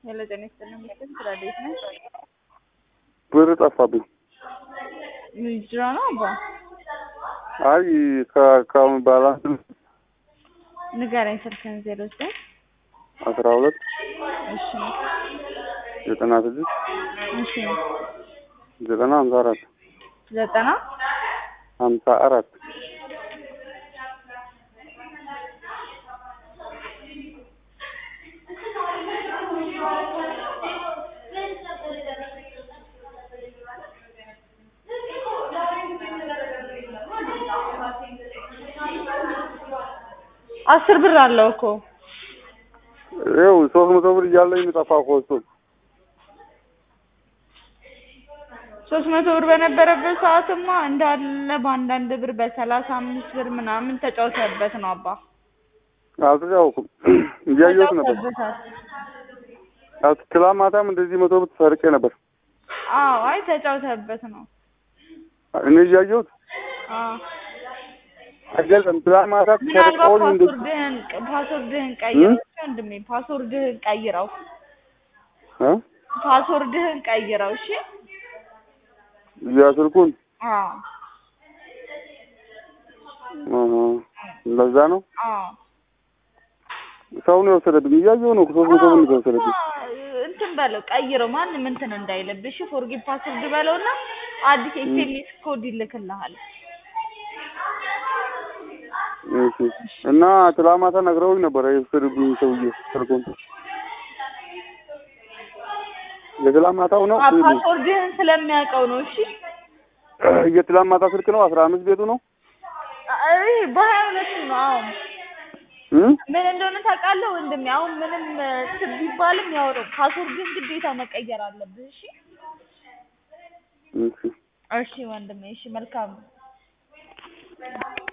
ሄሎ ጤና ይስጥልኝ ምስል ስራ እንዴት ነሽ? ብር ጠፋብኝ። ምንድን ነው አባ አይ ከአካውንት ባላንስ ንገረኝ ስልክህን ዜሮ ዘጠኝ አስራ ሁለት እሺ ዘጠና ስድስት እሺ ዘጠና ሀምሳ አራት ዘጠና ሀምሳ አራት አስር ብር አለው እኮ ይኸው ሶስት መቶ ብር እያለኝ የሚጠፋ እኮ እሱ ሶስት መቶ ብር በነበረበት ሰዓትማ እንዳለ በአንዳንድ ብር በሰላሳ አምስት ብር ምናምን ተጫውተበት ነው አባ አልተጫወኩም እያየሁት ነበር። ተጫውተበታል። አት- ትላንት ማታም እንደዚህ መቶ ብር ተሰርቄ ነበር አዎ አይ ተጫውተበት ነው እኔ እያየሁት አዎ አይገልጽም። ትላንት ማታ ምናልባት ተሰርቀውኝ እንደዚህ ፓስወርድህን ፓስወርድህን ቀይረው ወንድሜ ፓስወርድህን ቀይረው እ ፓስወርድህን ቀይረው እሺ ያ ስልኩን አዎ አሃ፣ እንደዛ ነው። አዎ ሰው ነው የወሰደብኝ። እያየሁ ነው ሶስት መቶ ብር ነው የወሰደብኝ። እንትን በለው ቀይረው ማንም እንትን እንዳይለብሽ ፎርጊቭ ፓስወርድ በለውና አዲስ ኤስኤምኤስ ኮድ ይልክልሃል እሺ እና ትላንት ማታ ነግረውኝ ነበረ የወሰደብኝ ሰውዬ ስልኩን። የትላንት ማታው ነው አ- ፓስወርድህን ስለሚያውቀው ነው እሺ የትላንት ማታ ስልክ ነው። አስራ አምስት ቤቱ ነው አይ በሀያ ሁለቱ ነው አሁን እ ምን እንደሆነ ታውቃለህ ወንድሜ አሁን ምንም እንትን ቢባልም ያው ነው ፓስወርድህን ግዴታ መቀየር አለብህ እሺ እሺ እሺ ወንድሜ እሺ መልካም